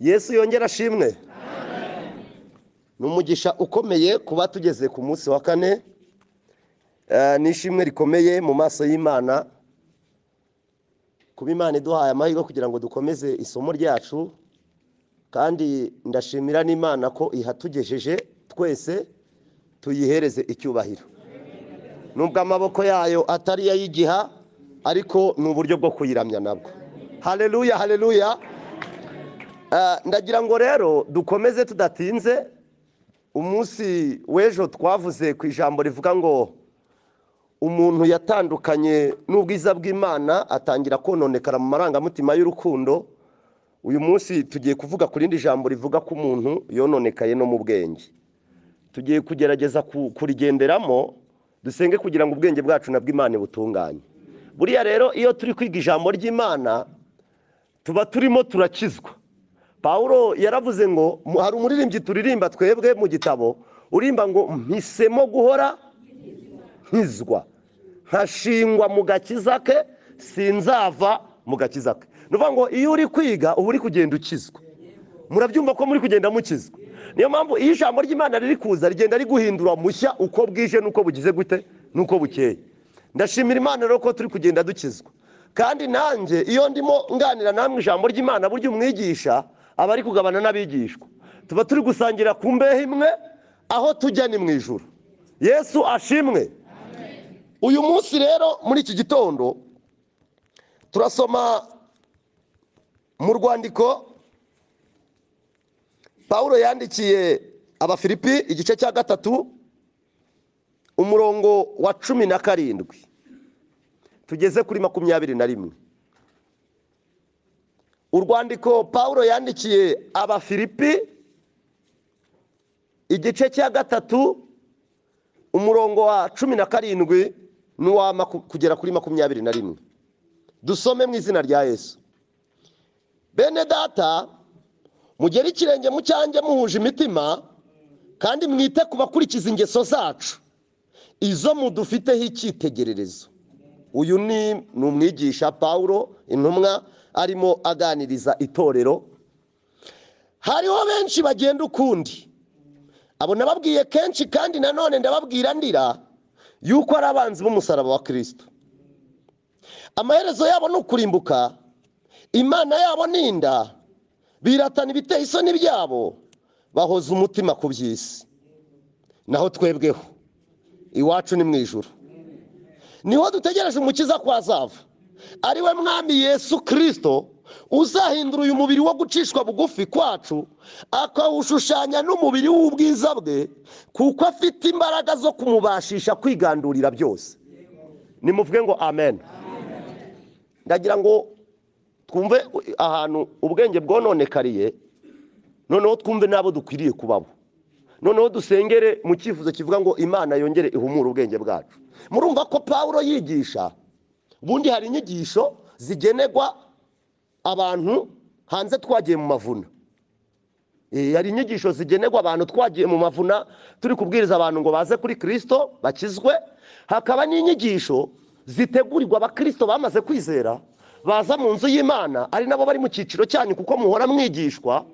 yesu yongera ashimwe ni umugisha ukomeye kuba tugeze ku munsi wa kane n'ishimwe rikomeye mu maso y'imana kuba imana iduhaye amahirwe kugira ngo dukomeze isomo ryacu kandi ndashimira n'imana ko ihatugejeje twese tuyihereze icyubahiro nubwo amaboko yayo atari iyayigiha ariko ni uburyo bwo kuyiramya nabwo hareruya hareruya ndagira ngo rero dukomeze tudatinze umunsi w'ejo twavuze ku ijambo rivuga ngo umuntu yatandukanye n'ubwiza bw'imana atangira kononekara mu marangamutima y'urukundo uyu munsi tugiye kuvuga ku rindi jambo rivuga ko umuntu yononekaye no mu bwenge tugiye kugerageza kurigenderamo dusenge kugira ngo ubwenge bwacu na bw'imana butunganye buriya rero iyo turi kwiga ijambo ry'imana tuba turimo turakizwa paul yaravuze ngo hari umuririmbyi turirimba twebwe mu gitabo urimba ngo mpisemo guhora nkizwa nkashingwa mu gakiza ke sinzava mu gakiza ke ni ukuvuga ngo iyo uri kwiga uba uri kugenda ukizwa murabyumva ko muri kugenda mukizwa niyo mpamvu iyo ijambo ry'imana riri kuza rigenda riguhindura mushya uko bwije n'uko bugize gute n'uko bukeye ndashimira imana rero ko turi kugenda dukizwa kandi nanjye iyo ndimo nganira namwe ijambo ry'imana burya umwigisha aba ari kugabana n'abigishwa tuba turi gusangira ku mbehe imwe aho tujya ni mu ijoro yesu ashimwe uyu munsi rero muri iki gitondo turasoma mu rwandiko paul yandikiye abafilipi igice cya gatatu umurongo wa cumi na karindwi tugeze kuri makumyabiri na rimwe urwandiko paul yandikiye abafilipi igice cya gatatu umurongo wa cumi na karindwi n'uwa kugera kuri makumyabiri na rimwe dusome mu izina rya yesu bene data mugere ikirenge mu cyanjye muhuje imitima kandi mwite ku bakurikiza ingeso zacu izo mudufiteho icyitegererezo uyu ni umwigisha paul intumwa arimo aganiriza itorero hariho benshi bagenda ukundi abo nababwiye kenshi kandi nanone ndababwira ndira yuko ari abanzi b'umusaraba wa kirisito amaherezo yabo ni ukurimbuka imana yabo ni inda biratana ibiteye isoni byabo bahoza umutima ku by'isi naho twebweho iwacu ni mu ijoro niho dutegereje umukiza ko azava ari we mwami yesu kirisito uzahindura uyu mubiri wo gucishwa bugufi kwacu akawushushanya n'umubiri w'ubwiza bwe kuko afite imbaraga zo kumubashisha kwigandurira byose nimuvuge ngo amen ndagira ngo twumve ahantu ubwenge bwononekariye noneho twumve n'abo dukwiriye kubabo noneho dusengere mu cyifuzo kivuga ngo imana yongere ihumure ubwenge bwacu murumva ko paul yigisha ubundi hari inyigisho zigenerwa abantu hanze twagiye mu mavuna hari inyigisho zigenerwa abantu twagiye mu mavuna turi kubwiriza abantu ngo baze kuri kirisito bakizwe hakaba n'inyigisho zitegurirwa abakirisito bamaze kwizera baza mu nzu y'imana ari nabo bari mu cyiciro cyanyu kuko muhora mwigishwa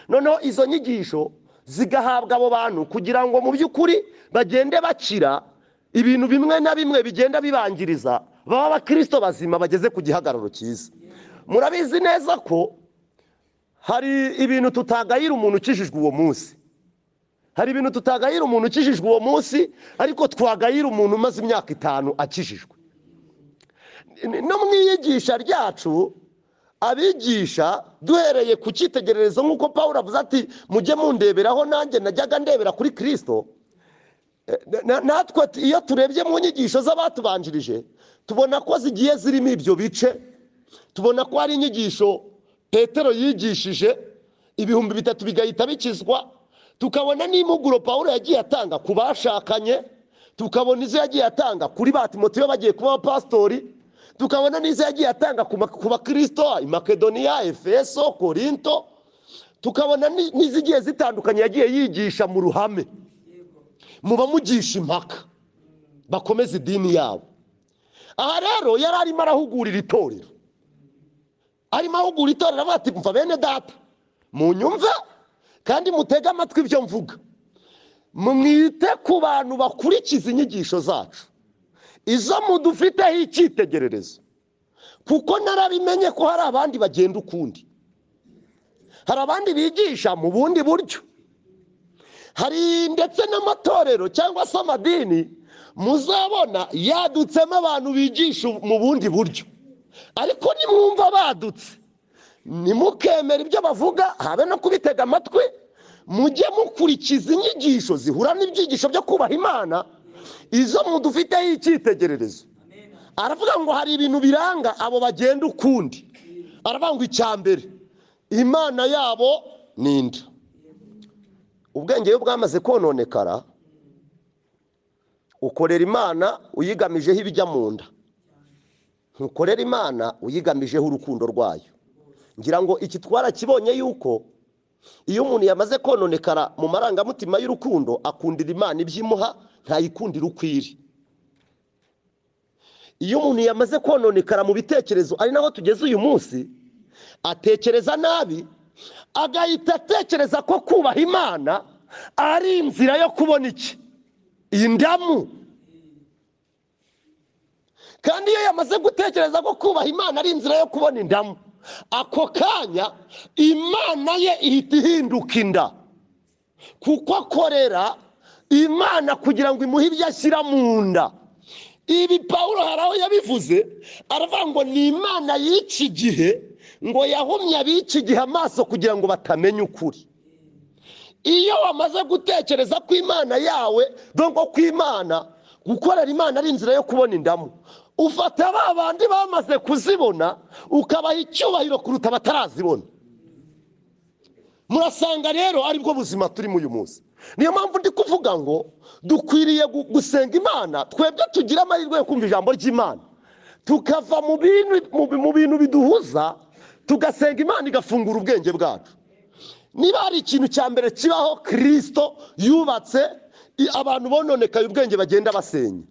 noneho izo nyigisho zigahabwa abo bantu kugira ngo mu by'ukuri bagende bakira ibintu bimwe na bimwe bigenda bibangiriza baba abakirisito bazima bageze ku gihagararo cyiza murabizi neza ko hari ibintu tutagayira umuntu ukijijwe uwo munsi hari ibintu tutagayira umuntu ukijijwe uwo munsi ariko twagayira umuntu umaze imyaka itanu akijijwe no mu iyigisha ryacu abigisha duhereye ku cyitegererezo nk'uko paul avuze ati mujye mundeberaho nanjye najyaga ndebera kuri kirisito natwe iyo turebye mu nyigisho z'abatubanjirije tubona ko zigiye zirimo ibyo bice tubona ko hari inyigisho petero yigishije ibihumbi bitatu bigahita bikizwa tukabona n'impuguro paul yagiye atanga ku bashakanye tukabona izo yagiye atanga kuri ba timotiyo bagiye kuba abapasitori tukabona n'izo yagiye atanga ku bakirisito makedoniya efeso korinto tukabona n'izigiye zitandukanye yagiye yigisha mu ruhame mu bamugisha impaka bakomeza idini yabo aha rero yari arimo arahugurira itorero arimo ahugura itorero avuga ati mva bene data munyumve kandi mutege amatwi ibyo mvuga mwite ku bantu bakurikiza inyigisho zacu izo mudufiteho icyitegererezo kuko narabimenye ko hari abandi bagenda ukundi hari abandi bigisha mu bundi buryo hari ndetse n'amatorero cyangwa se amadini muzabona yadutsemo abantu bigisha mu bundi buryo ariko nimwumva badutse nimukemera ibyo bavuga habe no kubitega amatwi mujye mukurikiza inyigisho zihura n'ibyigisho byo kubaha imana izo mudufiteho icyitegererezo aravuga ngo hari ibintu biranga abo bagenda ukundi aravuga ngo icya mbere imana yabo ni inda ubwenge iyo bwamaze kononekara ukorera imana uyigamijeho ibijya mu nda ntukorera imana uyigamijeho urukundo rwayo ngira ngo iki twarakibonye yuko iyo umuntu yamaze kononekara mu marangamutima y'urukundo akundira imana ibyimuha ntayikundire uko iri iyo umuntu yamaze kononekara mu bitekerezo ari naho tugeze uyu munsi atekereza nabi agahita atekereza ko kubaha imana ari inzira yo kubona iki indamu kandi iyo yamaze gutekereza ko kubaha imana ari inzira yo kubona indamu ako kanya imana ye ihita ihinduka inda kuko akorera imana kugira ngo imuhe ibyo ashyira mu nda ibi paul hari aho yabivuze aravuga ngo ni imana y'iki gihe ngo yahumye ab'iki gihe amaso kugira ngo batamenya ukuri iyo wamaze gutekereza ko imana yawe dongo ko imana gukorera imana ari inzira yo kubona indamu ufata ba bandi bamaze kuzibona ukabaha icyubahiro kuruta batarazibona murasanga rero aribwo buzima turimo uyu munsi niyo mpamvu ndi kuvuga ngo dukwiriye gu- gusenga imana twebwe tugira amahirwe yo kumva ijambo ry'imana tukava mu bintu- mu bi- mu bintu biduhuza tugasenga imana igafungura ubwenge bwacu niba hari ikintu cya mbere kibaho kirisito yubatse i- abantu bononekaye ubwenge bagenda basenya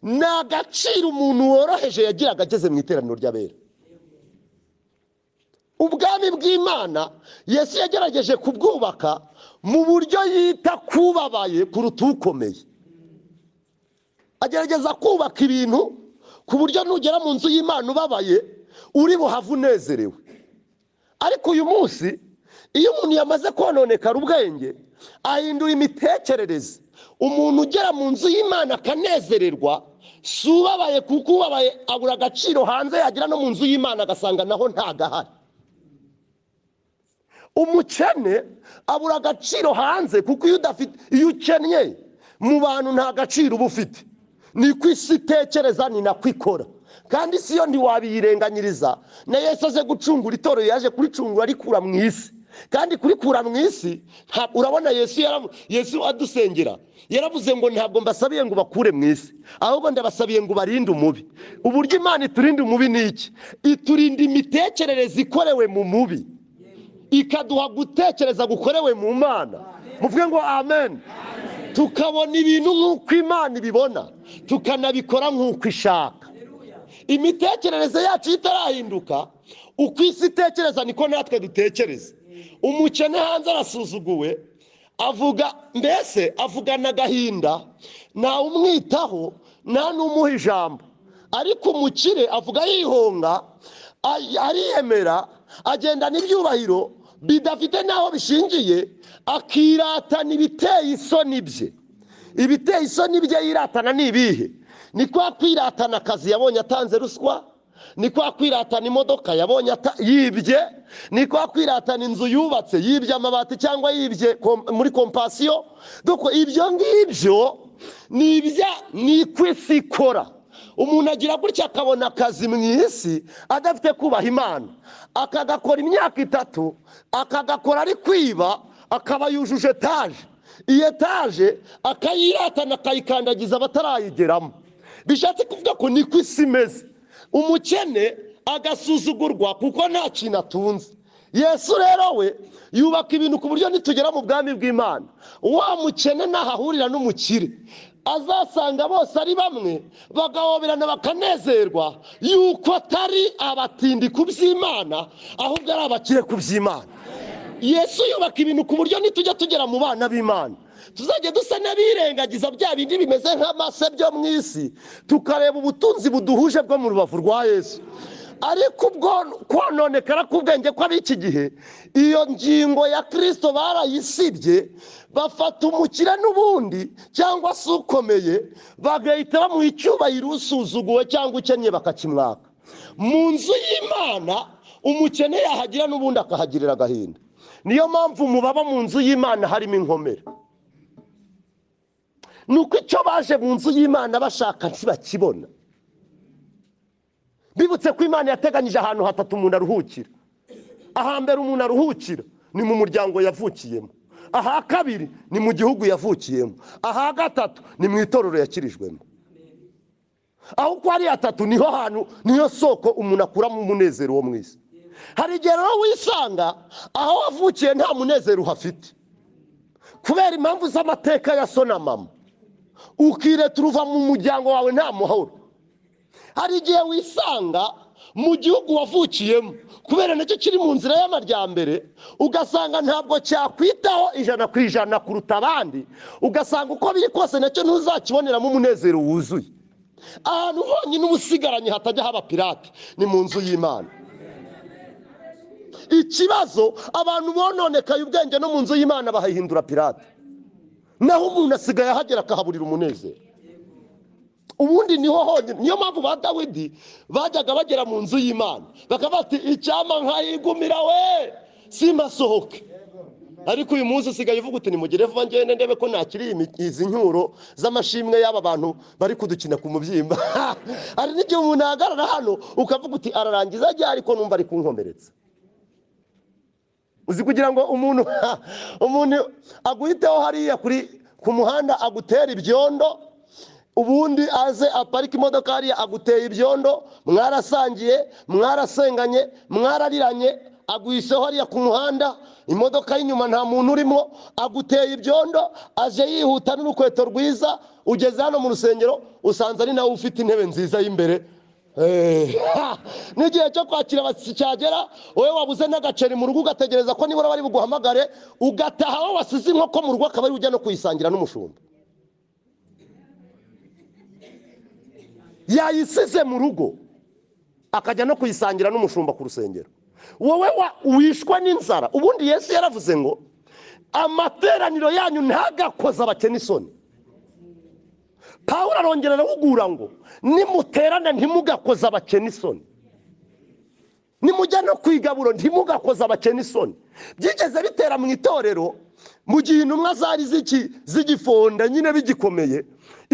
ni agaciro umuntu woroheje yagiraga ageze mu iteraniro ry'abera ubwami bw'imana yesu yagerageje kubwubaka mu buryo yita kubabaye kuruta ukomeye agerageza kubaka ibintu ku buryo nugera mu nzu y'imana ubabaye uri buhave unezerewe ariko uyu munsi iyo umuntu yamaze kononekara ubwenge ahindura imitekerereze umuntu ugera mu nzu y'imana akanezererwa si ubabaye kuko ubabaye abura agaciro hanze yagera no mu nzu y'imana agasanga naho ntagahari umukene abura agaciro hanze kuko iyo udafite iyo ukennye mu bantu nta gaciro uba ufite niko isi itekereza ni nako ikora kandi isi yo ntiwabiyirenganyiriza na yesu aze gucungura itorero yaje kuricungura arikura mu isi kandi kurikura mu isi nta- urabona yesu yaravu- yesu adusengera yaravuze ngo ntabwo mbasabiye ngo bakure mu isi ahubwo ndabasabiye ngo barinde umubi uburyo imana iturinda umubi ni iki iturinda imitekerereze ikorewe mu mubi ikaduha gutekereza gukorewe mu mana muvuge ngo amen tukabona ibintu nk'uko imana ibibona tukanabikora nk'uko ishaka imitekerereze yacu iyo itarahinduka uko isi itekereza niko natwe dutekereza umukene hanze arasuzuguwe avuga mbese avugana agahinda ntawe umwitaho nta n'umuha ijambo ariko umukire avuga yihonga ay- ariyemera agendana ibyubahiro bidafite n'aho bishingiye akiratana ibiteye isoni bye ibiteye isoni bye yiratana ni ibihe ni kwa kwiratana akazi yabonye atanze ruswa ni kwa kwiratana imodoka yabonye ata- yibye ni kwa kwiratana inzu yubatse yibye amabati cyangwa yibye kom- muri kompasiyo doko ibyo ngibyo ni ibya ni ku isi ikora umuntu agira gutya akabona akazi mu isi adafite kubaha imana akagakora imyaka itatu akagakora ari kwiba akaba yujuje etaje iyi etaje akayiratana akayikandagiza abatarayigeramo bishatse kuvuga ko niko isi imeze umukene agasuzugurwa kuko nta kintu atunze yesu rero we yubaka ibintu ku buryo nitugera mu bwami bw'imana wa mukene ntahahurira n'umukire azasanga bose ari bamwe bagahoberana bakanezerwa yuko atari abatindi ku by'imana ahubwo ari abakire ku by'imana yesu yubaka ibintu ku buryo nitujya tugera mu bana b'imana tuzajya dusa n'abirengagiza bya bindi bimeze nk'amase byo mu isi tukareba ubutunzi buduhuje bwo mu rubavu rwa yesu ariko ubwo kononekara k'ubwenge kw'ab'iki gihe iyo ngingo ya kirisito barayisibye bafata umukire n'ubundi cyangwa se ukomeye bagahita bamuha icyubahiro usuzuguwe cyangwa ukennye bakakimwaka mu nzu y'imana umukene yahagera n'ubundi akahagirira agahinda niyo mpamvu mubaba mu nzu y'imana harimo inkomere ni uko icyo baje mu nzu y'imana bashaka ntibakibona bibutse ko imana yateganyije ahantu hatatu umuntu aruhukira ahambere umuntu aruhukira ni mu muryango yavukiyemo aha kabiri ni mu gihugu yavukiyemo aha gatatu ni mu itorero yakirijwemo aho uko ari hatatu niho hantu niyo soko umuntu akuramo umunezero wo mu isi hari igihe rero wisanga aho wavukiye nta munezero uhafite kubera impamvu z'amateka ya so na mama ukireta uruva mu muryango wawe nta muhoro hari igihe wisanga mu gihugu wavukiyemo kubera nacyo kiri mu nzira y'amajyambere ugasanga ntabwo cyakwitaho ijana ku ijana kuruta abandi ugasanga uko biri kose nacyo ntuzakiboneramo umunezero wuzuye ahantu honyine uba usigaranye hatajya haba pirate ni mu nzu y'imana ikibazo abantu bononekaye ubwenge no mu nzu y'imana bahahindura pirate naho umuntu asigaye ahagera akahaburira umunezero ubundi niho honyine niyo mpamvu ba dawidi bajyaga bagera mu nzu y'imana bakaba bati icyama nkayigumira we simasohoke ariko uyu munsi usigaye uvuga uti nimugire vuba ngende ndebe ko nakiri izi nyuro z'amashimwe y'aba bantu bari kudukina ku mubyimba hari n'igihe umuntu ahagarara hano ukavuga uti ararangiza ajya ariko numva ari kunkomeretsa uzi kugira ngo umuntu umuntu aguhiteho hariya kuri ku muhanda agutera ibyondo ubundi aze aparika imodoka hariya aguteye ibyondo mwarasangiye mwarasenganye mwarariranye aguhiseho hariya ku muhanda imodoka y'inyuma nta muntu urimo aguteye ibyondo aje yihuta n'urukweto rwiza ugeze hano mu rusengero usanze ari nawe ufite intebe nziza y'imbere n'igihe cyo kwakira abashyitsi cyagera wowe wabuze n'agaceri mu rugo ugategereza ko nibura bari buguhamagare ugataha aho wasize inkoko mu rugo akaba ari ujya no kuyisangira n'umushumba yayisize mu rugo akajya no kuyisangira n'umushumba ku rusengero wowe wishwe n'inzara ubundi yesu yaravuze ngo amateraniro yanyu ntagakoze abakene isoni pawuro arongera arahugura ngo nimuterane ntimugakoze abakene isoni nimujya no kwigaburo ntimugakoze abakene isoni byigeze bitera mu itorero mu gihe intumwa zari z'igifonda nyine bigikomeye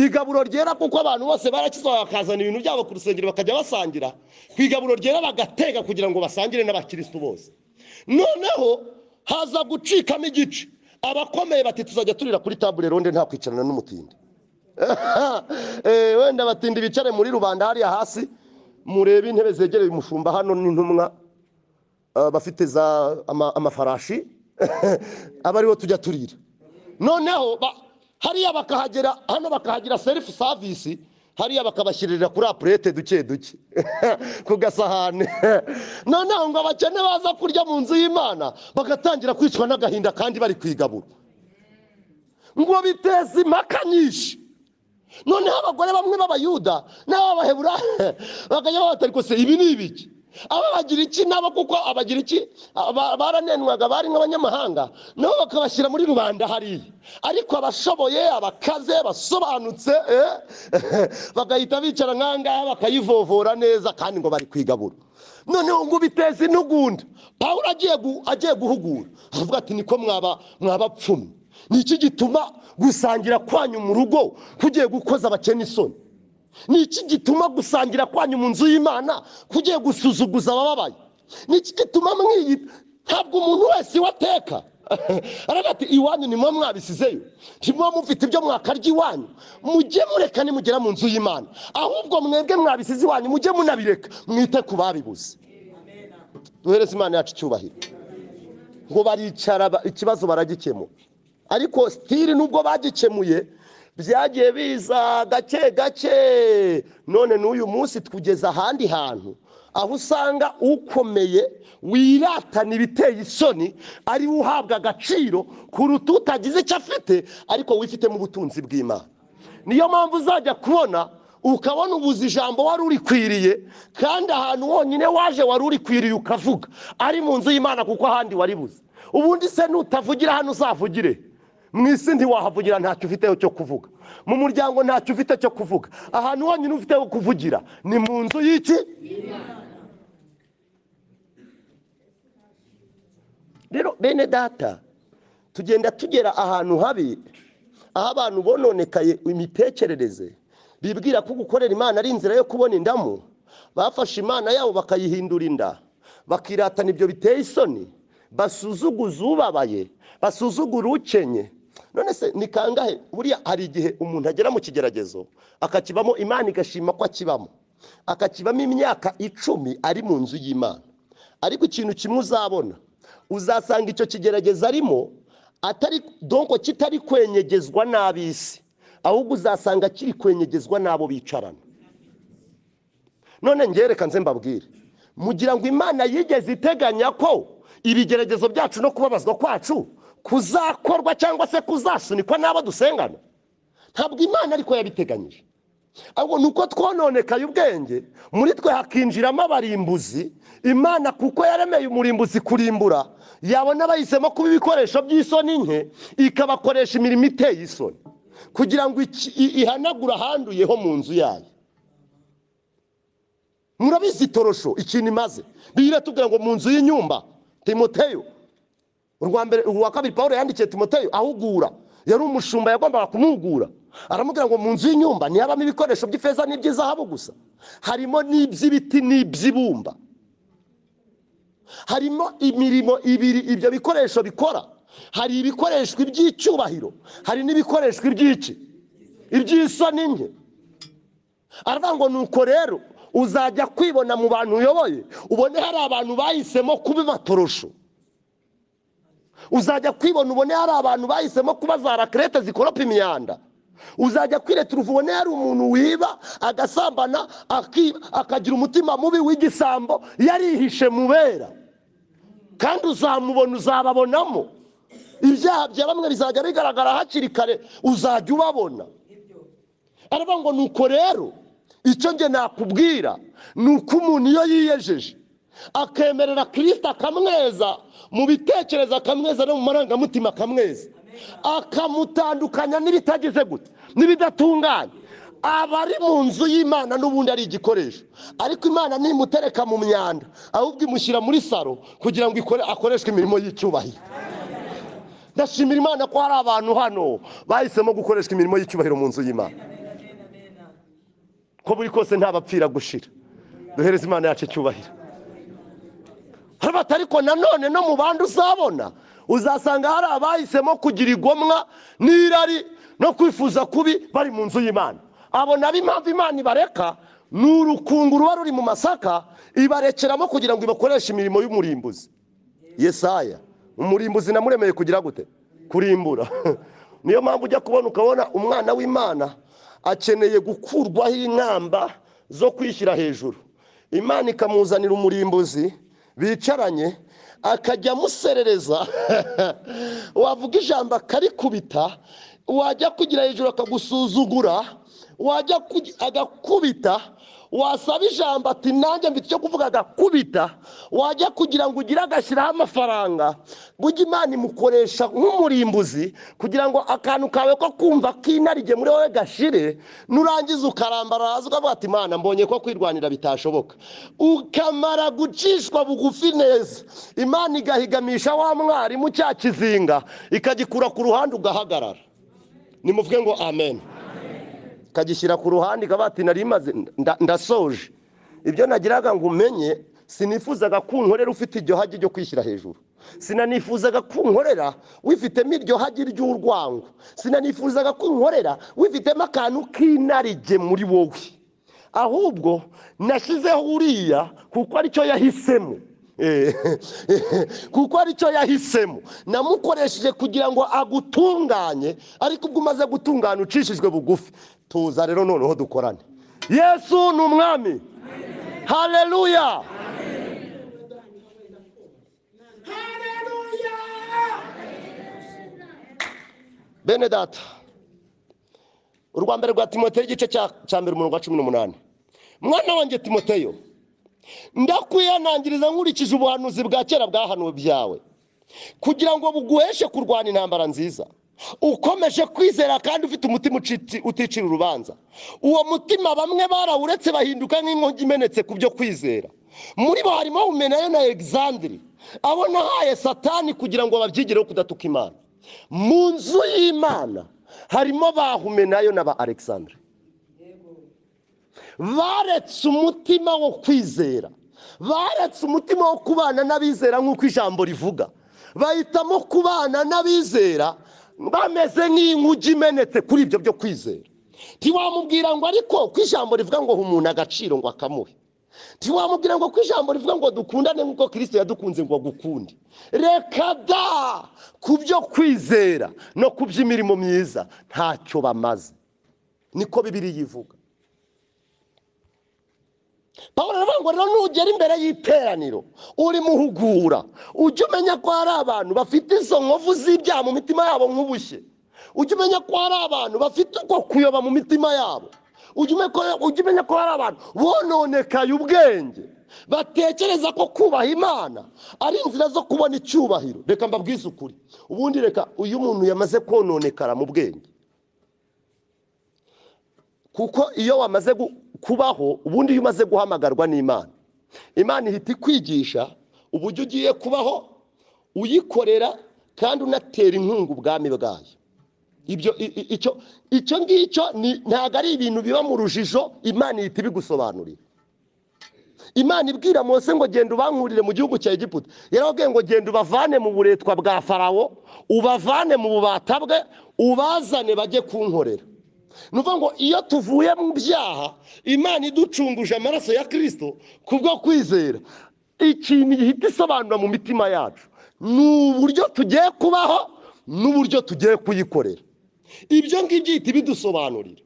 igaburo ryera kuko abantu bose barakizwa bakazana ibintu byabo ku rusengero bakajya basangira ku igaburo ryera bagatega kugira ngo basangire n'abakirisitu bose noneho haza gucikamo igice abakomeye bati tuzajya turira kuri tabure ronde nta kwicarana n'umutindi wenda abatindi bicare muri rubanda hariya hasi murebe intebe zegereye umushumba hano n'intumwa bafite za amafarashi aba aribo tujya turira noneho hariya bakahagera hano bakahagira serifu savisi hariya bakabashyirira kuri apurete duke duke ku gasahane noneho ngo abakene baza kurya mu nzu y'imana bagatangira kwicwa n'agahinda kandi bari kwigabura ngo biteze impaka nyinshi noneho abagore bamwe b'abayuda n'ababahebura bakajya babatari kose ibi ni ibiki ababagira iki nabo kuko abagira iki baranenwaga bari nk'abanyamahanga nabo bakabashyira muri rubanda hariya ariko abashoboye abakaze basobanutse bagahita bicara nk'ahangaha bakayivovora neza kandi ngo bari kwigabura noneho ngo biteze intugunda pawulo agiye guhugura avuga ati niko mwabapfumye ni iki gituma gusangira kwanyu mu rugo kugiye gukoza abakene isoni ni iki gituma gusangira kwanyu mu nzu y'imana kugiye gusuzuguza abababaye ni iki gituma mwiyita ntabwo umuntu wese wateka aravuga ati iwanyu ni mwo mwabisizeyo ni mwo mufite ibyo mwakarya iwanyu mujye mureka nimugera mu nzu y'imana ahubwo mwebwe mwabisize iwanyu mujye munabireka mwite ku babibuze duhereze imana yacu icyubahiro ngo baricara ikibazo baragikemura ariko sitiri nubwo bagikemuye byagiye biza gake gake none n'uyu munsi tugeze ahandi hantu aho usanga ukomeye wiratana ibiteye isoni ari we uhabwa agaciro kuruta utagize icyo afite ariko wifitemo ubutunzi bw'imana niyo mpamvu uzajya kubona ukabona ubuze ijambo wari urikwiriye kandi ahantu wonyine waje wari urikwiriye ukavuga ari mu nzu y'imana kuko ahandi waribuze ubundi se nutavugira hano uzavugire mu isi ntiwahavugira ntacyo ufiteho cyo kuvuga mu muryango ntacyo ufite cyo kuvuga ahantu honyine ufiteho kuvugira ni mu nzu y'iki rero bene data tugenda tugera ahantu habi aho abantu bononekaye imitekerereze bibwira ko gukorera imana ari inzira yo kubona indamu bafashe imana yabo bakayihindura inda bakiratana ibyo biteye isoni basuzuguza ubabaye basuzugura ukenye none se ni kangahe buriya hari igihe umuntu agera mu kigeragezo akakibamo imana igashima ko akibamo akakibamo imyaka icumi ari mu nzu y'imana ariko ikintu kimwe uzabona uzasanga icyo kigeragezo arimo atari donko kitari kwenyegezwa n'ab'isi ahubwo uzasanga kiri kwenyegezwa n'abo bicarana none ngereka nze mbabwire mugira ngo imana yigeze iteganya ko ibigeragezo byacu no kubabazwa kwacu kuzakorwa cyangwa se kuzasunikwa n'abo dusengana ntabwo imana ariko yabiteganyije ahubwo ni uko twononekaye ubwenge muri twe hakinjiramo abarimbuzi imana kuko yaremeye umurimbuzi kurimbura yabona bahisemo kuba ibikoresho by'isoni nke ikabakoresha imirimo iteye isoni kugira ngo iki- i- ihanagure ahanduye ho mu nzu yayo murabizi torosho ikintu imaze biratubwira ngo mu nzu y'inyumba timoteyo urwa mbere uwa kabiri paul yandikiye timoteyo ahugura yari umushumba yagombaga kumugura aramubwira ngo mu nzu y'inyumba ntihabamo ibikoresho by'ifeza n'iby'izahabu gusa harimo n'iby'ibiti n'iby'ibumba harimo imirimo ibiri ibyo bikoresho bikora hari ibikoreshwa iby'icyubahiro hari n'ibikoreshwa iby'iki iby'isoni nke aravuga ngo nuko rero uzajya kwibona mu bantu uyoboye ubone hari abantu bahisemo kuba amatorosho uzajya kwibona ubone hari abantu bahisemo kuba za rakerete zikoropa imyanda uzajya kwiretera ubone hari umuntu wiba agasambana aki- akagira umutima mubi w'igisambo yarihishe mu bera kandi uzamubona uzababonamo ibyaha bya bamwe bizajya bigaragara hakiri kare uzajya ubabona aravuga ngo nuko rero icyo njye nakubwira ni uko umuntu iyo yiyejeje akemerera kirisita akamweza mu bitekerezo akamweza no mu marangamutima akamweza akamutandukanya n'ibitagize gute n'ibidatunganye aba ari mu nzu y'imana n'ubundi ari igikoresho ariko imana ntimutereka mu myanda ahubwo imushyira muri saro kugira ngo ikore- akoreshwe imirimo y'icyubahiro ndashimira imana ko hari abantu hano bahisemo gukoreshwa imirimo y'icyubahiro mu nzu y'imana ko buri kose ntabapfira gushira duhereze imana yacu icyubahiro haba ariko nanone no mu bandi uzabona uzasanga hari abahisemo kugira igomwa n'irari no kwifuza kubi bari mu nzu y'imana abo nabo impamvu imana ibareka ni urukungu ruba ruri mu masaka ibarekeramo kugira ngo ibakoreshe imirimo y'umurimbuzi yesaya umurimbuzi namuremeye kugira gute kurimbura niyo mpamvu ujya kubona ukabona umwana w'imana akeneye gukurwaho inkamba zo kwishyira hejuru imana ikamuzanira umurimbuzi bicaranye akajya amuserereza wavuga ijambo akarikubita wajya kugira hejuru akagusuzugura wajya kugi- agakubita wasaba ijambo ati nanjye mfite icyo kuvuga agakubita wajya kugira ngo ugire agashyiraho amafaranga burya imana imukoresha nk'umurimbuzi kugira ngo akantu kawe ko kumva k'inarijye muri wowe gashire nurangiza ukarambara hasi ukavuga ati imana mbonye ko kwirwanira bitashoboka ukamara gucishwa bugufi neza imana igahigamisha wa mwarimu cya kizinga ikagikura ku ruhande ugahagarara nimuvuge ngo amen kagishyira ku ruhande ikaba ati nari imaze nda- ndasoje ibyo nagiraga ngo umenye sinifuzaga ko unkorera ufite iryo hagi ryo kwishyira hejuru sinanifuzaga ko unkorera wifitemo iryo hagi ry'urwango sinanifuzaga ko unkorera wifitemo akantu k'inarige muri wowe ahubwo nashyizeho uriya kuko aricyo yahisemo Eh, kuko aricyo yahisemo namukoresheje kugira ngo agutunganye ariko ubwo umaze gutungana ucishijwe bugufi tuza rero noneho dukorane yesu ni umwami haleluya bene data urwa mbere rwa timoteyo igice cya cya mbere umurongo wa cumi n'umunani mwana wanjye timoteyo ndakwihanangiriza nkurikije ubuhanuzi bwa kera bwahanuwe byawe kugira ngo buguheshe kurwana intambara nziza ukomeje kwizera kandi ufite umutima ucitse- uticira urubanza uwo mutima bamwe barawuretse bahinduka nk'inkongi imenetse ku byo kwizera muri bo harimo umenayo na egizandiri abo nahaye satani kugira ngo babyigireho kudatuka imana mu nzu y'imana harimo ba humenayo na ba alexandre baretse umutima wo kwizera baretse umutima wo kubana n'abizera nk'uko ijambo rivuga bahitamo kubana n'abizera bameze nk'inkugi imenetse kuri ibyo byo kwizera ntiwamubwira ngo ariko ko ijambo rivuga ngo ha umuntu agaciro ngo akamuhe ntiwamubwira ngo ko ijambo rivuga ngo dukundane nk'uko kirisito yadukunze ngo agukunde reka da ku byo kwizera no ku by'imirimo myiza ntacyo bamaze niko bibiri yivuga paul aravuga ngo rero nugera imbere y'iteraniro urimo uhugura ujye umenya ko hari abantu bafite izo nkovu z'ibyaha mu mitima yabo nk'ubushye ujye umenya ko hari abantu bafite uko kuyoba mu mitima yabo ujye ume- ko- ujye umenya ko hari abantu bononekaye ubwenge batekereza ko kubaha imana ari inzira zo kubona icyubahiro reka mbabwize ukuri ubundi reka uyu muntu yamaze kononekara mu bwenge kuko iyo wamaze gu- kubaho ubundi iyo umaze guhamagarwa n'imana imana ihita ikwigisha uburyo ugiye kubaho uyikorera kandi unatera inkunga ubwami bwayo ibyo i- i- icyo icyo ngicyo ni- ntabwo ari ibintu biba mu rujijo imana ihita ibigusobanurira imana ibwira mose ngo genda ubankurire mu gihugu cya egiputa yarababwiye ngo genda ubavane mu buretwa bwa farawo ubavane mu bubata bwe ubazane bajye kunkorera ni ukuvuga ngo iyo tuvuye mu byaha imana iducunguje amaraso ya kirisito kubwo kwizera ikintu ihita isobanura mu mitima yacu ni uburyo tugiye kubaho n'uburyo tugiye kuyikorera ibyo ngibyo ihita ibidusobanurira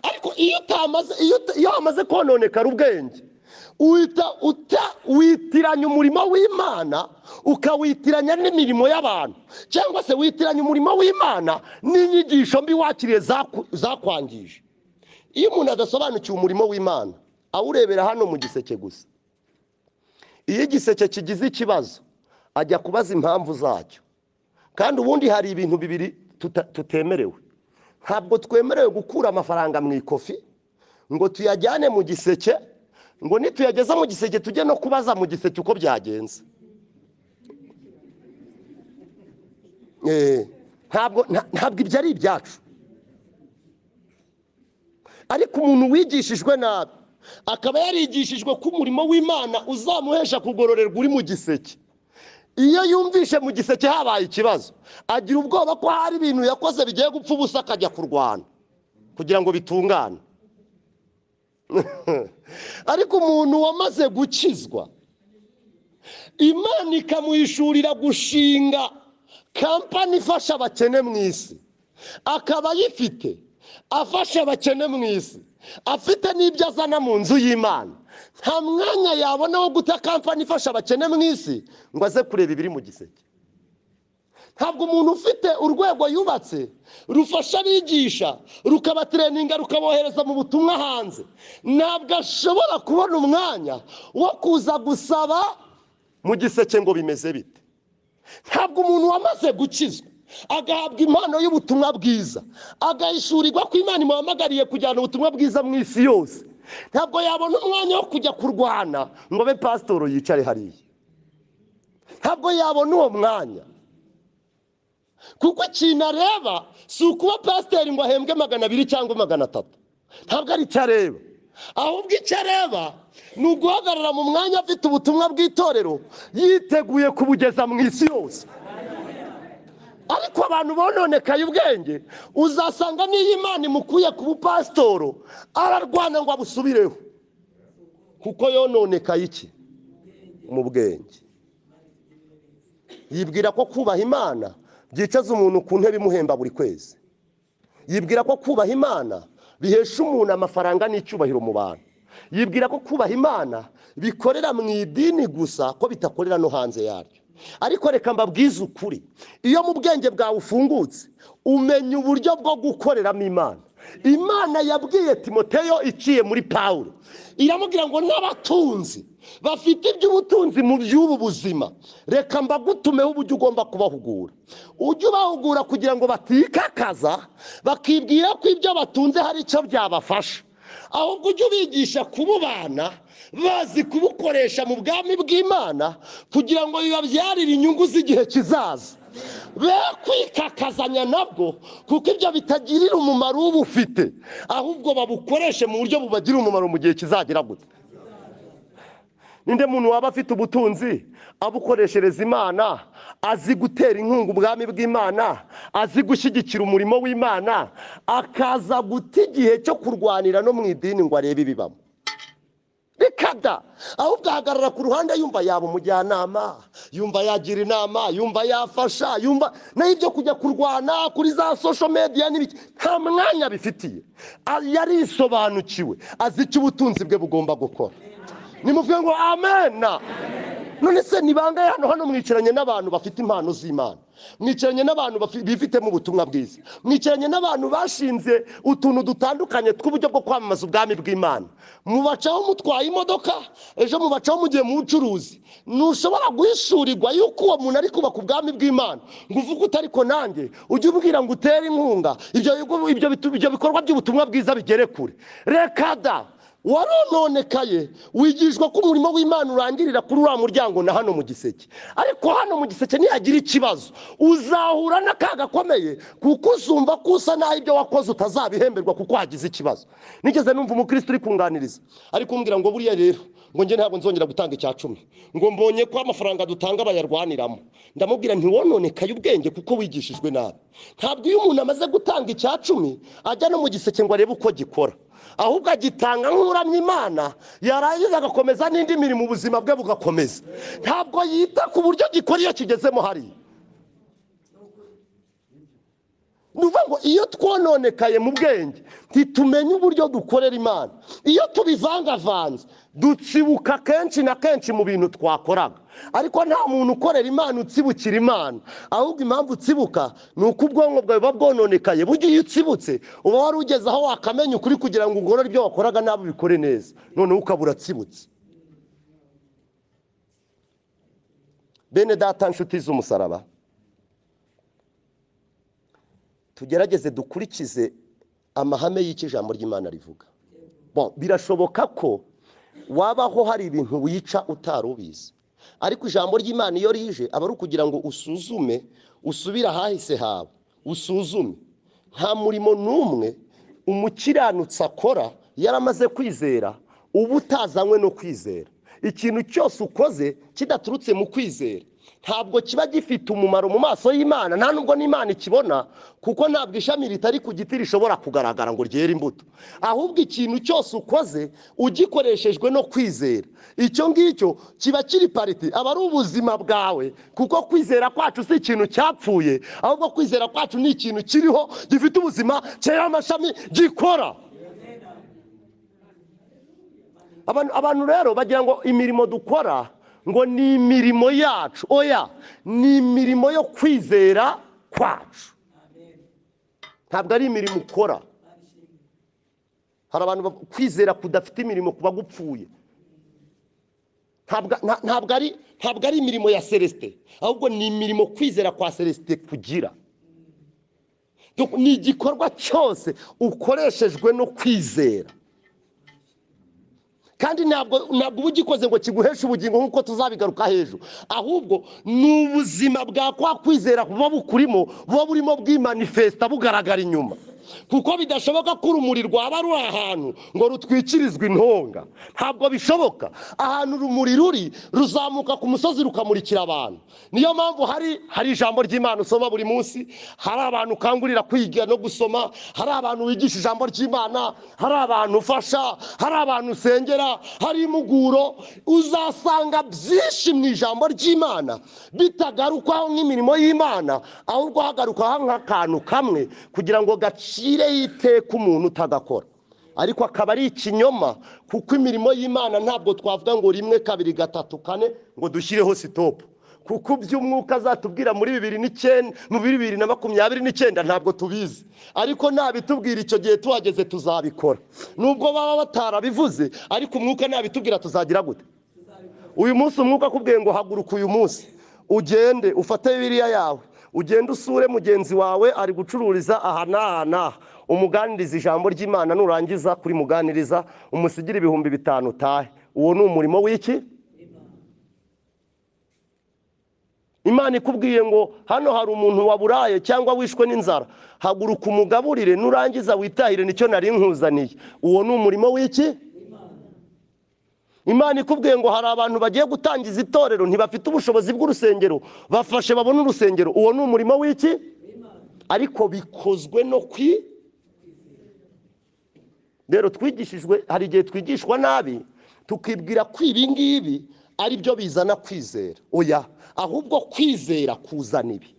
ariko iyo utamaze iyo uta- iyo hamaze kononekara ubwenge uhita uta witiranya umurimo w'imana ukawitiranya n'imirimo y'abantu cyangwa se witiranya umurimo w'imana n'inyigisho mbi wakiriye zaku- zakwangije iyo umuntu adasobanukiwe umurimo w'imana awurebera hano mu giseke gusa iyo igiseke kigize ikibazo ajya kubaza impamvu zacyo kandi ubundi hari ibintu bibiri tuta- tutemerewe ntabwo twemerewe gukura amafaranga mu ikofi ngo tuyajyane mu giseke ngo nituyageza mu giseke tujye no kubaza mu giseke uko byagenze Eh, ntabwo nta- ntabwo ibyo ari ibyacu ariko umuntu wigishijwe nabi akaba yarigishijwe ko umurimo w'imana uzamuhesha kugororerwa uri mu giseke iyo yumvishe mu giseke habaye ikibazo agira ubwoba ko hari ibintu yakoze bigiye gupfa ubusa akajya kurwana kugira ngo bitungane ariko umuntu wamaze gukizwa imana ikamuhishurira gushinga kampani ifasha abakene mu isi akaba ayifite afasha abakene mu isi afite n'ibyo azana mu nzu y'imana nta mwanya yabona wo guta kampani ifasha abakene mu isi ngo aze kureba ibiri mu giseke ntabwo umuntu ufite urwego yubatse rufasha abigisha rukabatereninga rukabohereza mu butumwa hanze ntabwo ashobora kubona umwanya wo kuza gusaba mu giseke ngo bimeze bite ntabwo umuntu wamaze gukizwa agahabwa impano y'ubutumwa bwiza agahishurirwa ko imana imuhamagariye kujyana ubutumwa bwiza mu isi yose ntabwo yabona umwanya wo kujya kurwana ngo abe pasitoro yicare hariya ntabwo yabona uwo mwanya kuko ikintu areba si ukuba pasiteri ngo ahembwe magana abiri cyangwa magana atatu ntabwo ari icyo areba ahubwo icyo areba ni uguhagarara mu mwanya afite ubutumwa bw'itorero yiteguye kubugeza mu isi yose ariko abantu bononekaye ubwenge uzasanga n'iyo imana imukuye ku bupasitoro ararwana ngo abusubireho kuko yononekaye iki mu bwenge yibwira ko kubaha imana byicaza umuntu ku ntebe imuhemba buri kwezi yibwira ko kubaha imana bihesha umuntu amafaranga n'icyubahiro mu bantu yibwira ko kubaha imana bikorera mu idini gusa ko bitakorera no hanze yaryo ariko reka mbabwize ukuri iyo mu bwenge bwawe ufungutse umenya uburyo bwo gukoreramo imana imana yabwiye timoteyo iciye muri pawulo iramubwira ngo n'abatunzi bafite iby'ubutunzi mu by'ubu buzima reka mbagutumeho uburyo ugomba kubahugura ujye ubahugura kugira ngo batikakaza bakibwira ko ibyo batunze hari icyo byabafasha ahubwo ujye ubigisha kububana bazi kubukoresha mu bwami bw'imana kugira ngo bibabyarire inyungu z'igihe kizaza be kwikakazanya nabwo kuko ibyo bitagirira umumaro ubufite ahubwo babukoreshe mu buryo bubagirira umumaro mu gihe kizagira gute ninde muntu waba afite ubutunzi abukoreshereza imana azi gutera inkunga ubwami bw'imana azi gushyigikira umurimo w'imana akaza guta igihe cyo kurwanira no mu idini ngo arebe ibibamo bikada ahubwo ahagarara ku ruhande yumva yaba umujyanama yumva yagira inama yumva yafasha yumva nayo ibyo kujya kurwana kuri za sosho mediya n'ibiki nta mwanya bifitiye A- yarisobanukiwe azi icyo ubutunzi bwe bugomba gukora nimuvuge ngo amena none se ni bangahe hano hano mwicaranye n'abantu bafite impano z'imana mwicaranye n'abantu bafi- bifitemo ubutumwa bwiza mwicaranye n'abantu bashinze utuntu dutandukanye tw'uburyo bwo kwamamaza ubwami bw'imana mubacaho mutwaye imodoka ejo mubacaho mugiye mu bucuruzi ntushobora guhishurirwa yuko uwo muntu ari kubaka ubwami bw'imana ngo uvuge uti ariko nanjye ujye ubwira ngo utere inkunga ibyo bigo- ibyo bitu- ibyo bikorwa by'ubutumwa bwiza bigere kure reka da warononekaye wigishwa ko umurimo w'imana urangirira kuri uriya muryango na hano mu giseke ariko hano mu giseke nihagira ikibazo uzahura n'akaga gakomeye kuko uzumva ko usa naho ibyo wakoze utazabihemberwa kuko hagize ikibazo nigeze numva umukristo uri kunganiriza ari kumbwira ngo buriya rero ngo njye ntabwo nzongera gutanga icya cumi ngo mbonye ko amafaranga dutanga bayarwaniramo ndamubwira ntiwononekaye ubwenge kuko wigishijwe nabi ntabwo iyo umuntu amaze gutanga icya cumi ajya no mu giseke ngo arebe uko gikora ahubwo agitanga nk'uramya imana yarangiza agakomeza n'indi mirimo ubuzima bwe bugakomeza ntabwo yita ku buryo gikora iyo kigezemo hariya ni ukuvuga ngo iyo twononekaye mu bwenge ntitumenye uburyo dukorera imana iyo tubivangavanze dutsibuka kenshi na kenshi mu bintu twakoraga ariko nta muntu ukorera imana utsibukira imana ahubwo impamvu utsibuka ni uko ubwonko bwawe buba bwononekaye burya iyo utsibutse uba wari ugeze aho wakamenya ukuri kugira ngo ugorore ibyo wakoraga nabi ubikore neza noneho ukaba uratsibutse bene data nshuti z'umusaraba tugerageze dukurikize amahame y'icyo ijambo ry'imana rivuga Bon, birashoboka ko wabaho hari ibintu wica utari ubizi ariko ijambo ry'imana iyo rije aba ari ukugira ngo usuzume usubire ahahise hawe usuzume nta murimo n'umwe umukiranutsi akora yaramaze kwizera uba utazanywe no kwizera ikintu cyose ukoze kidaturutse mu kwizera ntabwo kiba gifite umumaro mu maso y'imana nta nubwo n'imana ikibona kuko ntabwo ishami ritari ku giti rishobora kugaragara ngo ryere imbuto ahubwo ikintu cyose ukoze ugikoreshejwe no kwizera icyo ngicyo kiba kiri pariti aba ari ubuzima bwawe kuko kwizera kwacu si ikintu cyapfuye ahubwo kwizera kwacu ni ikintu kiriho gifite ubuzima cyera amashami gikora abantu abantu rero bagira ngo imirimo dukora ngo ni imirimo yacu oya ni imirimo yo kwizera kwacu ntabwo ari imirimo ukora hari abantu bavuga, kwizera kudafite imirimo kuba gupfuye ntabwo nta- ntabwo ari ntabwo ari imirimo ya celestin ahubwo ni imirimo kwizera kwa celestin kugira Donc, ni igikorwa cyose ukoreshejwe no kwizera kandi ntabwo ntabwo uba ugikoze ngo kiguheshe ubugingo nk'uko tuzabigaruka hejuru ahubwo ni ubuzima bwa kwa kwizera buba bukurimo buba burimo bwimanifesita bugaragara inyuma kuko bidashoboka ko urumuri rwaba ruri ahantu ngo rutwikirizwe intonga ntabwo bishoboka ahantu urumuri ruri ruzamuka ku musozi rukamurikira abantu niyo mpamvu hari hari ijambo ry'imana usoma buri munsi hari abantu ukangurira kwiga no gusoma hari abantu wigisha ijambo ry'imana hari abantu ufasha hari abantu usengera hari impuguro uzasanga byinshi mu ijambo ry'imana bitagarukwaho nk'imirimo y'imana ahubwo hagarukaho nk'akantu kamwe kugira ngo gacire iteka umuntu utagakora ariko akaba ari ikinyoma kuko imirimo y'imana ntabwo twavuga ngo rimwe kabiri gatatu kane ngo dushyireho sitopu kuko iby'umwuka azatubwira muri bibiri n'icyenda muri bibiri na makumyabiri n'icyenda ntabwo tubizi ariko ntabitubwira icyo gihe tuhageze tuzabikora nubwo baba batarabivuze ariko umwuka ntabitubwira tuzagira gute uyu munsi umwuka akubwiye ngo haguruka uyu munsi ugende ufate biriya yawe ugende usure mugenzi wawe ari gucururiza aha n'aha n'aha umuganiriza ijambo ry'imana nurangiza kuri muganiriza umusigire ibihumbi bitanu utahe uwo ni umurimo w'iki imana ikubwiye ngo hano hari umuntu waburaye cyangwa wishwe n'inzara haguruka umugaburire nurangiza witahire nicyo nari nkuzaniye uwo ni umurimo w'iki imana ikubwiye ngo hari abantu bagiye gutangiza itorero ntibafite ubushobozi bw'urusengero bafashe babone urusengero uwo ni umurimo w'iki ariko bikozwe no kwi rero twigishijwe hari igihe twigishwa nabi tukibwira ko ibi ngibi ari byo bizana kwizera oya ahubwo kwizera kuzana ibi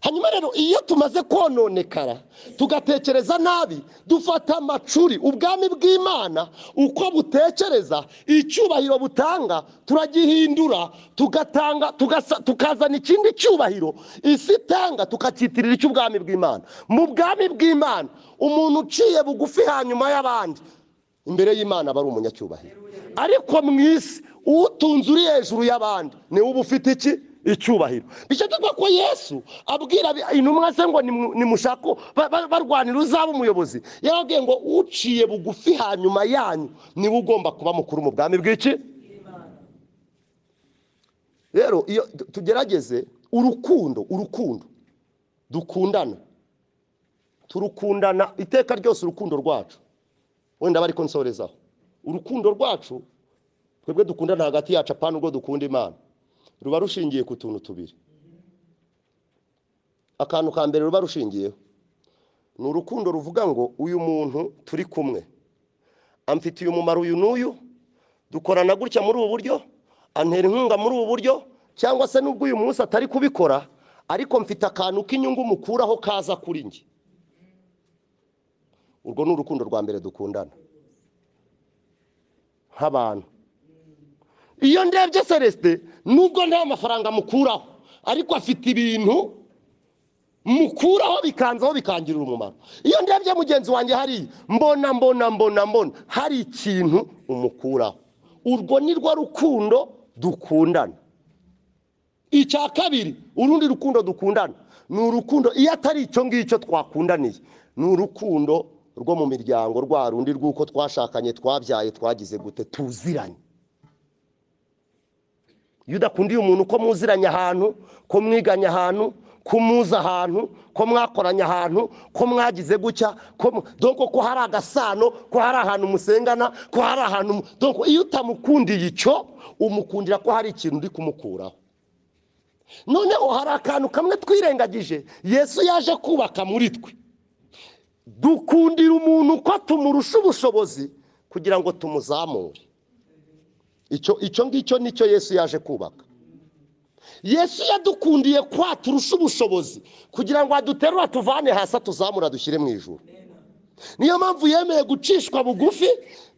hanyuma rero iyo tumaze kononekara tugatekereza nabi dufata amacuri ubwami bw'imana uko butekereza icyubahiro butanga turagihindura tugatanga tugasa- tukazana ikindi cyubahiro isi itanga tukacyitirira icy'ubwami bw'imana mu bwami bw'imana umuntu uciye bugufi hanyuma y'abandi imbere y'imana aba ari umunyacyubahiro ariko mu isi utunze uri hejuru y'abandi niwe uba ufite iki icyubahiro bityo tuvuga ko yesu abwira abi- intumwa ze ngo nimu- nimushake ba- ba- barwanira uzaba umuyobozi yarababwiye ngo uciye bugufi hanyuma yanyu niwe ugomba kuba mukuru mu bwami bw'iki rero iyo tugerageze urukundo urukundo dukundana turukundana iteka ryose urukundo rwacu wenda bari konsorezaho urukundo rwacu twebwe dukundana hagati yacu apana ubwo dukunda imana ruba rushingiye ku tuntu tubiri akantu ka mbere ruba rushingiyeho ni urukundo ruvuga ngo uyu muntu turi kumwe amfitiye umumaro uyu n'uyu dukorana gutya muri ubu buryo antera inkunga muri ubu buryo cyangwa se n'ubwo uyu munsi atari kubikora ariko mfite akantu k'inyungu mukuraho kaza kuri njye urwo ni urukundo rwa mbere dukundana nk'abantu iyo ndebye celestin nubwo nta mafaranga mukuraho ariko afite ibintu mukuraho bikanzaho bikangirira umumaro iyo ndebye mugenzi wanjye hari mbona mbona mbona mbona hari ikintu umukuraho urwo ni rwo rukundo dukundana icya kabiri urundi rukundo dukundana ni urukundo iyo atari icyo ngicyo twakundaniye ni urukundo rwo mu miryango rwa rundi rw'uko twashakanye twabyaye twagize gute tuziranye iyo udakundiye umuntu ko muziranye ahantu ko mwiganye ahantu ko muzi ahantu ko mwakoranye ahantu ko mwagize gutya ko mu- doko ko hari agasano ko hari ahantu musengana ko hari ahantu mu- doko iyo utamukundiye icyo umukundira ko hari ikintu uri kumukuraho noneho hari akantu kamwe twirengagije yesu yaje kubaka muri twe dukundira umuntu uko tumurusha ubushobozi kugira ngo tumuzamure icyo icyo ngicyo nicyo yesu yaje kubaka yesu yadukundiye kwa turusha ubushobozi kugira ngo aduterure atuvane hasi atuzamure dushyire mu ijuru niyo mpamvu yemeye gucishwa bugufi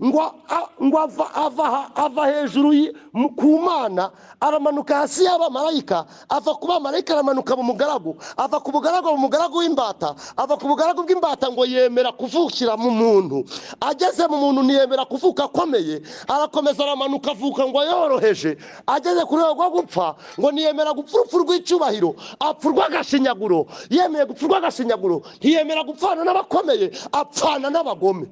ngo a- ngo ava- ava ha- ava hejuru y- mu- ku mana aramanuka hasi y'abamarayika ava ku bamarayika aramanuka mu mugaragu ava ku mugaragu mu mugaragu w'imbata ava ku mugaragu bw'imbata ngo yemera kuvukira mu muntu ageze mu muntu ntiyemera kuvuka akomeye arakomeza aramanuka avuka ngo yoroheje ageze ku rwego rwo gupfa ngo ntiyemera gupfa urupfu rw'icyubahiro apfa urw'agashinyaguro yemeye gupfa urw'agashinyaguro ntiyemera gupfana n'abakomeye apfana n'abagome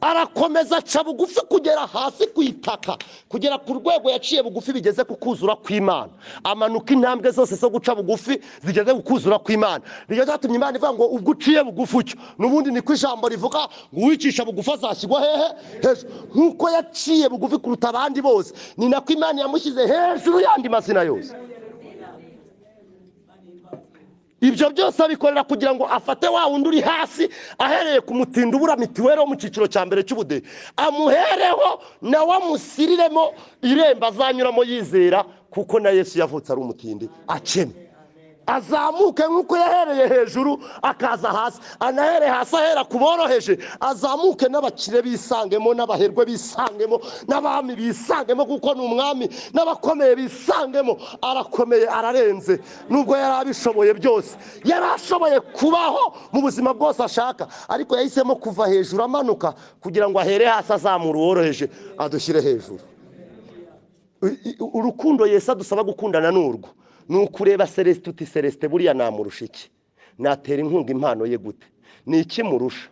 arakomeza aca bugufi kugera hasi ku itaka kugera ku rwego yaciye bugufi bigeze ku kuzura kw'imana amanuka intambwe zose zo guca bugufi zigeze ku kuzura kw'imana nicyo cyatumye imana ivuga ngo ubwo uciye bugufi utyo n'ubundi niko ijambo rivuga ngo uwicisha bugufi azashyirwa hehe hejuru nk'uko yaciye bugufi kuruta abandi bose ni nako imana yamushyize hejuru y'andi mazina yose ibyo byose abikorera kugira ngo afate wa wundi uri hasi ahereye ku mutindo ubura mituweli wo mu cyiciro cya mbere cy'ubudehe amuhereho nawe amusiriremo irembo azanyuramo yizera kuko na yesu yavutse ari umutindi akennye azamuke nk'uko yahereye hejuru akaza hasi anahere hasi ahera ku boroheje azamuke n'abakire bisangemo n'abaherwe bisangemo n'abami bisangemo kuko ni umwami n'abakomeye bisangemo arakomeye ararenze nubwo yari abishoboye byose yari ashoboye kubaho mu buzima bwose ashaka ariko yahisemo kuva hejuru amanuka kugira ngo ahere hasi azamura uworoheje adushyire hejuru I- i- urukundo Yesu adusaba gukundana ni urwo ni ukureba celestin uti celestin buriya namurusha iki natera inkunga impano ye gute ni iki murusha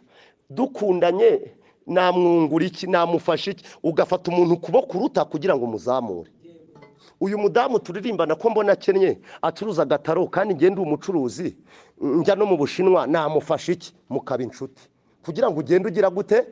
dukundanye namwungura iki namufasha iki ugafata umuntu ukuboko uruta kugira ngo umuzamure uyu mudamu turirimbana ko mbona akennye acuruza agataro kandi ngende umucuruzi njya no mu bushinwa namufasha iki mukaba inshuti kugira ngo ugende ugira gute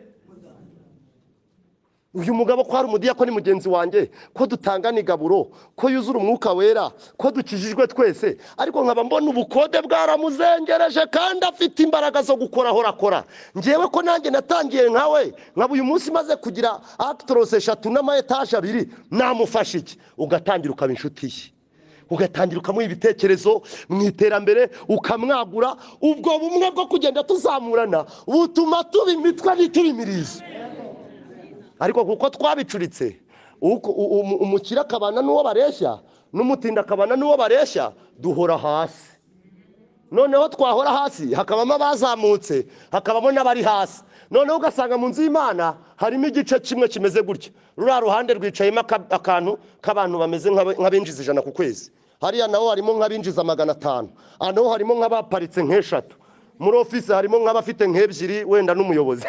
uyu mugabo ko hari umudiya ko ni mugenzi wanjye ko dutangana igaburo ko yuzura umwuka wera ko dukijijwe twese ariko nkaba mbona ubukode bwaramuzengereje kandi afite imbaraga zo gukora aho akora ngewe ko nanjye natangiye nkawe nkaba uyu munsi maze kugira akitorose eshatu n'ama etaje abiri namufasha iki ugatangira ukaba inshuti ye ugatangira ukamuha ibitekerezo mu iterambere ukamwagura ubwo bumwe bwo kugenda tuzamurana butuma tuba imitwe ntitubimirize ariko kuko twabicuritse uko- u- u- umukire akabana n'uwo bareshya n'umutinda akabana n'uwo bareshya duhora hasi noneho twahora hasi hakabamo abazamutse hakabamo n'abari hasi noneho ugasanga mu nzu y'imana harimo igice kimwe kimeze gutya ruriya ruhande rwicayemo aka- akantu k'abantu bameze nk'aba- nk'abinjiza ijana ku kwezi hariya naho harimo nk'abinjiza magana atanu aha naho harimo nk'abaparitse nk'eshatu muri ofisi harimo nk'abafite nk'ebyiri wenda n'umuyobozi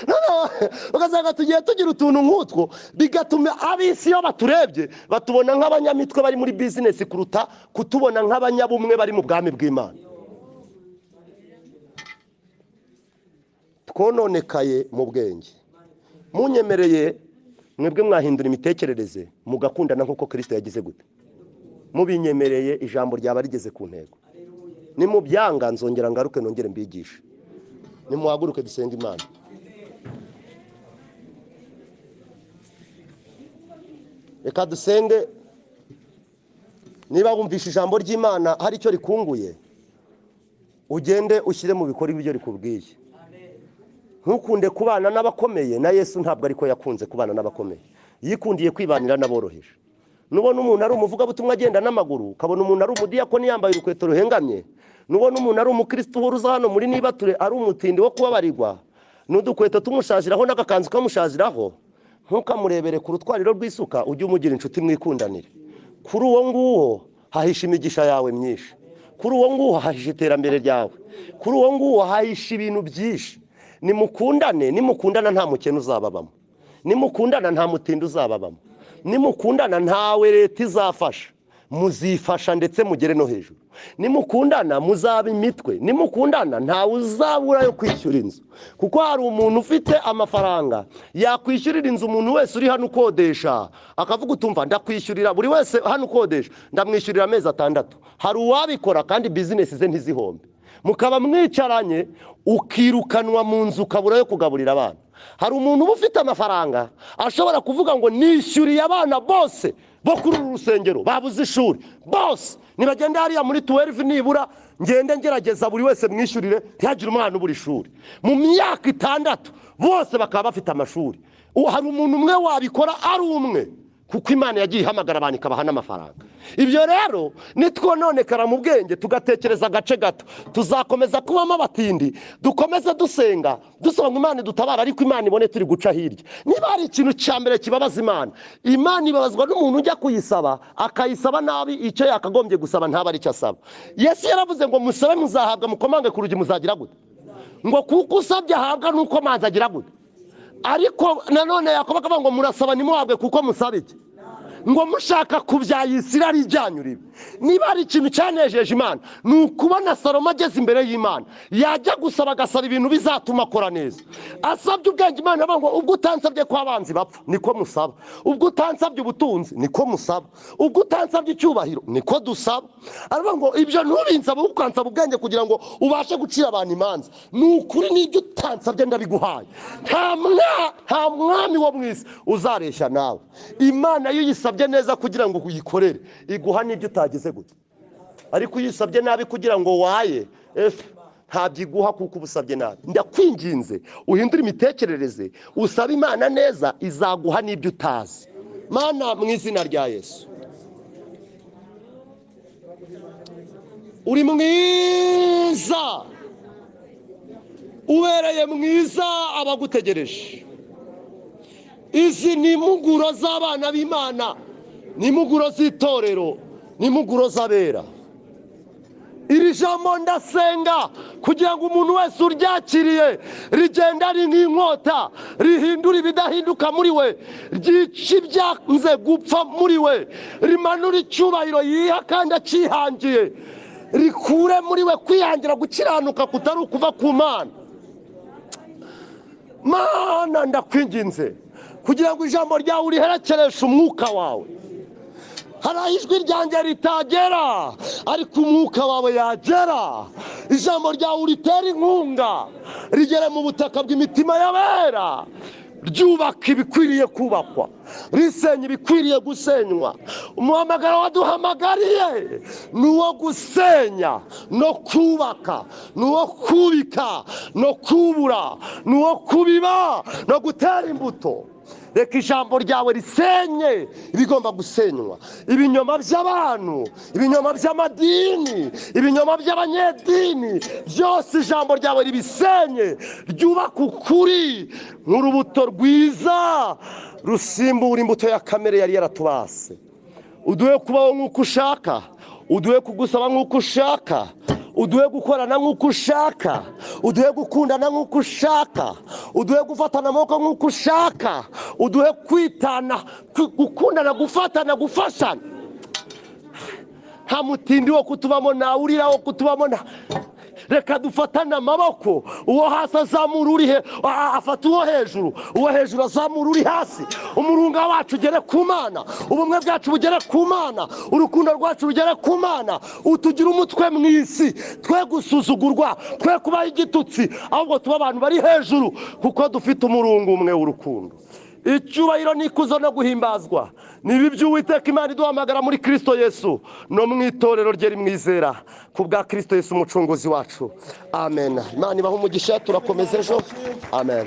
Noneho ugasanga tugiye tugira utuntu nk'utwo bigatuma ab'isi iyo baturebye batubona nk'abanyamitwe bari muri bizinesi kuruta kutubona nk'abanyabumwe bari mu bwami bw'imana twononekaye mu bwenge munyemereye mwebwe mwahindura imitekerereze mugakundana nk'uko kirisita yagize gute mubinyemereye ijambo ryaba rigeze ku ntego nimubyanga nzongera ngaruke nongere mbigishe nimuhaguruke dusenge imana reka dusenge niba wumvishe ijambo ry'imana hari icyo rikunguye ugende ushyire mu bikorwa ibyo rikubwiye ntukunde kubana n'abakomeye na yesu ntabwo ariko yakunze kubana n'abakomeye yikundiye kwibanira n'aboroheje nubona umuntu ari umuvugabutumwa agenda n'amaguru ukabona umuntu ari umudiyakoni yambaye urukweto ruhengamye nubona umuntu ari umukirisitu uza hano muri nibature ari umutindi wo kubabarirwa n'udukweto tumushajiraho n'agakanzu kamushajiraho ntukamurebere ku rutwariro rw'isuka ujye umugira inshuti mwikundanire kuri uwo nguwo hahisha imigisha yawe myinshi kuri uwo nguwo hahisha iterambere ryawe kuri uwo nguwo hahisha ibintu byinshi nimukundane nimukundana nta mukene uzababamo nimukundana nta mutindi uzababamo nimukundana ntawe leta izafasha muzifasha ndetse mugere no hejuru nimukundana muzaba imitwe nimukundana ntawe uzabura yo kwishyura inzu kuko hari umuntu ufite amafaranga yakwishyurira inzu umuntu wese uri hano ukodesha akavuga utumva ndakwishyurira buri wese hano ukodesha ndamwishyurira amezi atandatu hari uwabikora kandi bizinesi ze ntizihombe mukaba mwicaranye ukirukanwa mu nzu ukabura yo kugaburira abana hari umuntu uba ufite amafaranga ashobora kuvuga ngo nishyuriye abana bose bo kuri uru rusengero babuze ishuri bose nibagenda hariya muri tuwelive nibura ngende ngerageza buri wese mwishyurire ntihagire umwana ubura ishuri mu myaka itandatu bose bakaba bafite amashuri Ubu hari umuntu umwe wabikora ari umwe kuko imana yagiye ihamagara abantu ikabaha n'amafaranga ibyo rero nitwononekara mu bwenge tugatekereza agace gato tuzakomeza kubamo abatindi dukomeze dusenga dusaba ngo imana idutabara ariko imana ibone turi guca hirya niba hari ikintu cya mbere kibabaza imana imana ibabazwa n'umuntu ujya kuyisaba akayisaba nabi icyo yakagombye gusaba ntaba ari cyo asaba yesu yaravuze ngo musabe muzahabwa mukomange ku rugi muzagira gute ngo kuko usabye ahabwa nuko amazi agira gute ariko nanone yakobo akavuga ngo murasaba ntimuhabwe kuko musaba iki ngo mushaka kubyayisira ari ijyanyu ribi niba hari ikintu cyanejeje imana ni ukubona salomo ageze imbere y'imana yajya gusaba agasaba ibintu bizatuma akora neza asabye ubwenge imana iravuga ngo ubwo utansabye ko abanzi bapfa niko musaba ubwo utansabye ubutunzi niko musaba ubwo utansabye icyubahiro niko dusaba aravuga ngo ibyo ntubinsaba ahubwo ukansaba ubwenge kugira ngo ubashe gucira abantu imanza ni ukuri n'ibyo utansabye ndabiguhaye nta mwa- nta mwami wo mu isi uzareshya nawe imana iyo uyisabye neza kugira ngo uyikorere iguha n'ibyo utagize gute ariko iyo usabye nabi kugira ngo waye ntabyo iguha kuko uba usabye nabi ndakwinginze uhindure imitekerereze usaba imana neza izaguha n'ibyo utazi mana mu izina rya yesu uri mwiza ubereye mwiza abagutegereje izi ni impuguro z'abana b'imana ni impuguro z'itorero ni impuguro z'abera iri jambo ndasenga kugira ngo umuntu wese uryakiriye rigenda ari nk'inkota rihindura ibidahinduka muri we ryica ibyanze gupfa muri we rimanura icyubahiro yiha kandi acyihangiye rikure muri we kwihangira gukiranuka kutari ukuva ku mana mana ndakwinginze kugira ngo ijambo ryawe uriherekereshe umwuka wawe hari aho ijwi ryanjye ritagera ariko umwuka wawe yagera ijambo ryawe uritere inkunga rigere mu butaka bw'imitima y'abera ryubaka ibikwiriye kubakwa risenya ibikwiriye gusenywa umuhamagaro waduhamagariye ni uwo gusenya no kubaka ni uwo kubika no kubura ni uwo kubiba no gutera imbuto reka ijambo ryawe risenye ibigomba gusenywa ibinyoma by'abantu ibinyoma by'amadini ibinyoma by'abanyedini byose ijambo ryawe ribisenye ryubaka ukuri nk'urubuto rwiza rusimbura imbuto ya kamere yari yaratubase uduhe kubaho nk'uko ushaka uduhe kugusaba nk'uko ushaka uduhe gukorana nk'uko ushaka uduhe gukundana nk'uko ushaka uduhe gufatana amaboko nk'uko ushaka uduhe kwitana ku- gukundana gufatana gufashana nta mutindi wo kutubamo nta urira wo kutubamo nta reka dufatane amaboko uwo hasi azamura uri he a- a- afata uwo hejuru uwo hejuru azamura uri hasi umurunga wacu ugere ku mana ubumwe bwacu bugere ku mana urukundo rwacu rugere ku mana utugire umutwe mu isi twe gusuzugurwa twe kubaho igitutsi ahubwo tuba abantu bari hejuru kuko dufite umurunga umwe w'urukundo icyubahiro n'ikuzo no guhimbazwa niba iby'uwiteka imana iduhamagara muri kirisito yesu no mu itorero rye rimwizera ku bwa kirisito yesu umucunguzi wacu amen imana ibaha umugisha turakomeza ejo amen